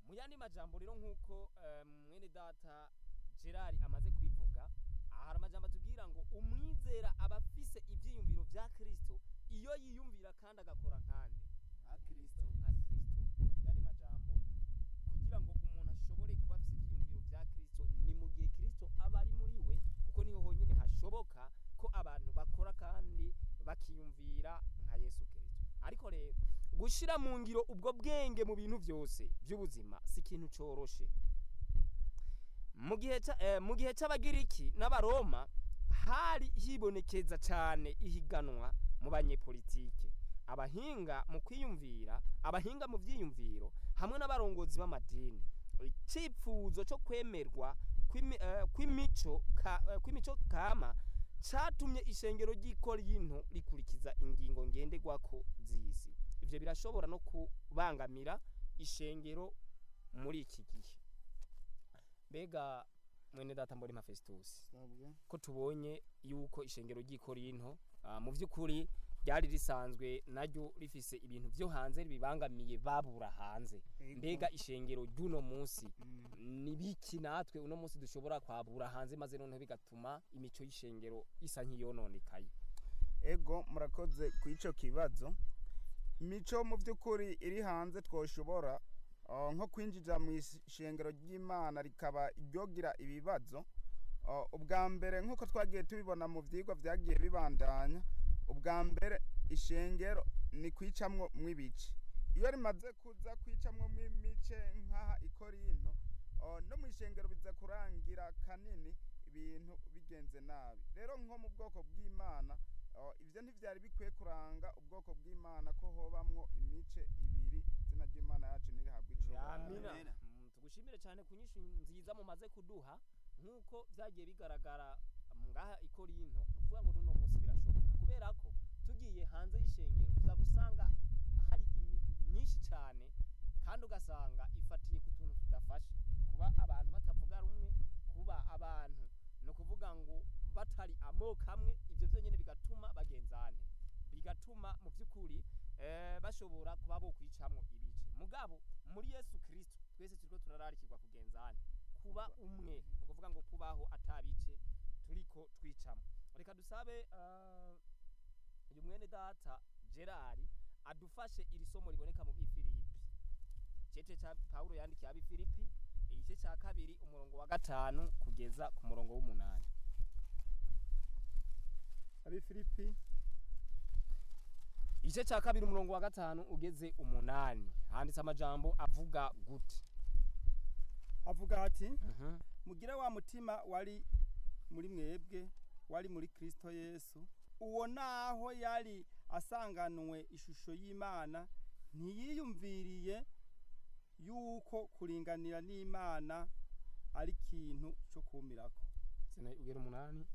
mu yandi majambo rero nk'uko eh, mwene data gerard amaze kubivuga aha hari amajambo atubwira ngo umwizera aba afise ivyiyumviro vya kristo iyo yiyumvira kandi agakora nkande nka kristo nka kristo yandi majambo kugira ngo umuntu ashobore kuba afise ivyiyumviro vya kristo ni mu gihe kristo aba ari muri we kuko niho honyene hashoboka ko abantu bakora kandi bakiyumvira nka yesu kristo ariko rero gushira mu ngiro ubwo bwenge mu bintu vyose vy'ubuzima si ikintu coroshe mu gihe ca- eh, mu gihe c'abagiriki n'abaroma hari hibonekeza cane ihiganwa mu banyepolitike abahinga mu kwiyumvira abahinga mu vyiyumviro hamwe n'abarongozi b'amadini icipfuzo co kwemerwa kw'imi- eh, kw'imico ka- eh, kw'imico kama catumye ishengero ry'ikorinto rikurikiza ingingo ngenderwako z'isi ivyo birashobora no kubangamira ishengero muri iki gihe mbega mwene data mbona Festus sabwe ko tubonye yuko ishengero ry'ikorinto ah, mu vy'ukuri ryari risanzwe naryo rifise ibintu vyo hanze bibangamiye babura hanze Ego. mbega ishengero ry'uno munsi Mm. ni biki natwe uno munsi dushobora kwabura hanze maze noneho bigatuma imico y'ishengero isa nk'iyononekaye ego murakoze ku ico kibazo imico mu by'ukuri iri hanze twoshobora uh, nko kwinjira mu ishengero ry'imana rikaba ryogira ibibazo uh, ubwa mbere nk'uko twagiye tubibona mu vyigwa vyagiye bibandanya ubwa mbere ishengero ni kwicamwo mw'ibice iyo rimaze kuza kwicamwo mw'imice nk'aha ikorinto uh, no mu ishengero biza kurangira kanini ibintu bigenze nabi rero nko mu bwoko bw'imana Uh, ivyo ntivyari bikwiye kuranga ubwoko bw'imana ko hobamwo imice ibiri izina ry'imana yacu nirihabwa icubahiro amina Mm, tugushimire cyane ku nyinshi nziza mumaze kuduha nk'uko vyagiye bigaragara ngaha ikorinto ni ukuvuga ngo n'uno munsi birashoboka kubera ko tugiye hanze y'ishengero tuza gusanga hari imigwi myinshi cyane kandi ugasanga ifatiye ku tuntu tudafashe kuba abantu batavuga rumwe kuba abantu ni ukuvuga ngo batari amoko amwe ibyo byonyine bigatuma bagenzane bigatuma mu by'ukuri eh, bashobora kuba bo kwicamwo ibice mugabo muri yesu kirisito twese turiko turararikirwa kugenzane kuba umwe ni ukuvuga ngo kubaho atabice turiko twicamo reka dusabe eh, uyu mwene data gerard adufashe iri somo riboneka mu bifilipi cece ca pawulo yandikiye abifilipi igice ca kabiri umurongo wa gatanu kugeza ku murongo w'umunani abifilipi igice ca kabiri umurongo wa gatanu ugeze umunani handitse amajambo avuga gute avuga ati Mhm. mugire wa mutima wari muri mwebwe wari muri kristo yesu uwo naho yari asanganwe ishusho y'imana ntiyiyumviriye yuko kuringanira n'imana ari ikintu cyo kumirako Zina ugera umunani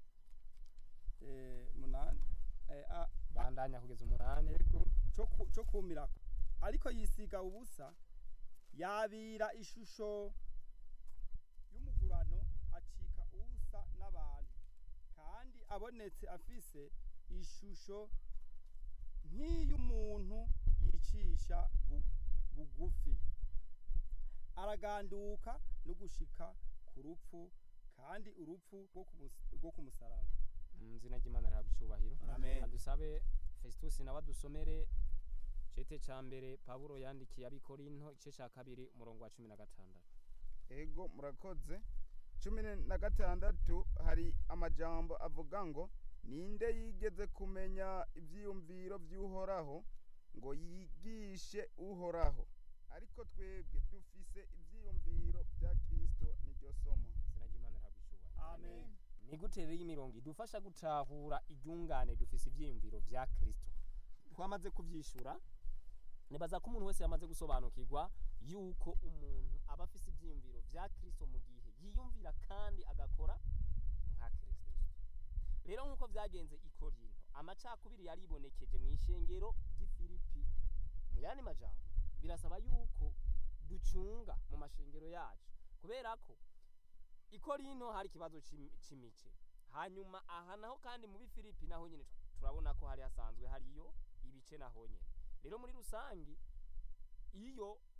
Eh, munani Eh, a- bandanya kugeza umunani yego cyo ku- cyo kumirako ariko yisiga ubusa yabira ishusho y'umugurano acika ubusa n'abantu kandi abonetse afise ishusho nk'iy'umuntu yicisha bu- bugufi araganduka no gushika ku rupfu kandi urupfu rwo ku mus- rwo ku musaraba mu izina ry'imana rihabwa icyubahiro Amen. adusabe festus nawe adusomere cete ca mbere pawulo yandikiye abikorinto igice ca kabiri umurongo wa cumi na gatandatu ego murakoze cumi na gatandatu hari amajambo avuga ngo ninde yigeze kumenya ivyiyumviro vy'uhoraho ngo yigishe uhoraho ariko twebwe dufise ivyiyumviro vya kristo niryo somo izina ry'imana rihabwa icyubahiro amen ni gute rero imirongo idufasha gutahura iryungane dufise ivyiyumviro vya kristo twamaze kuvyishura nibaza ko umuntu wese yamaze gusobanukirwa yuko umuntu aba afise ivyiyumviro vya kristo mu gihe yiyumvira kandi agakora nka kristo rero nk'uko vyagenze i korinto amacakubiri yaribonekeje mu ishengero ry'ifilipi mu yandi majambo birasaba yuko ducunga mu mashengero yacu kubera ko i korinto hari ikibazo c'imi- c'imice hanyuma aha naho kandi mu bifilipi naho nyene tu- turabona ko hari hasanzwe hariyo ibice naho nyene rero muri rusangi iyo